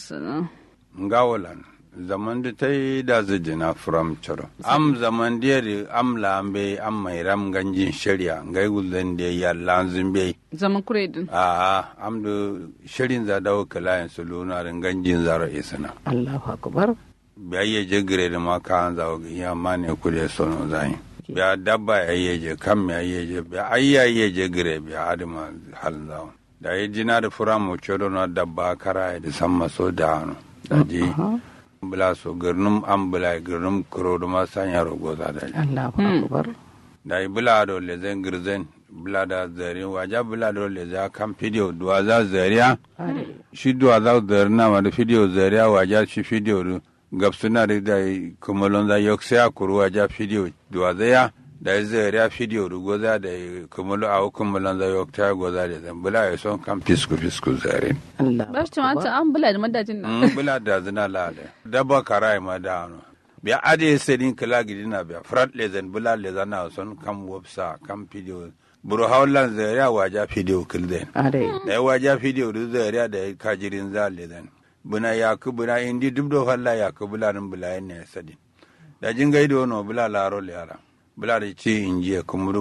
sana ngawolan zaman da ta yi da zijina from choro am zaman da yari am lambe am mai ram ganjin shari'a ngai gulden da ya lanzin bai zaman kure din a am da shirin za dawo kalayan su luna da ganjin zara isana Allahu akbar biya ye je gire da ma ka an zawo ya ma ne kude sono zai biya dabba ya ye je kam ya ye je biya ayya ye je gire biya adama hal zawo da yi jina da fura mu chodo na dabba kara da samma so da hanu da ji bula so girnum an bula girnum kuro da ma sanya rogo za da ji Allahu akbar da yi bula da le zen girzen bula da zari waja bula da le za kan fidiyo duwa za zariya shi duwa za zari na ma da fidiyo zariya waja shi fidiyo du gabsuna da da kumalon za yok sai akuru waja fidiyo duwa zaya da yi zariya fidiyo du goza da kumalo a kumalon za yok ta goza da zan bula ya son kan fisku fisku zari Allahu ba shi tumata an bula da madajin nan Mm, bula da zina lale dabba karai ma da hano biya ade sedin kala gidina biya frat lezen bula lezan na son kam websa kam video buru haulan zariya waja video kilden are da ya waja video du zariya da ya kajirin za lezen buna yaku buna indi duk do halla yaku bula nin bula ne sadin da jin gaido no bula laro le ala bula da ci injiya kumuru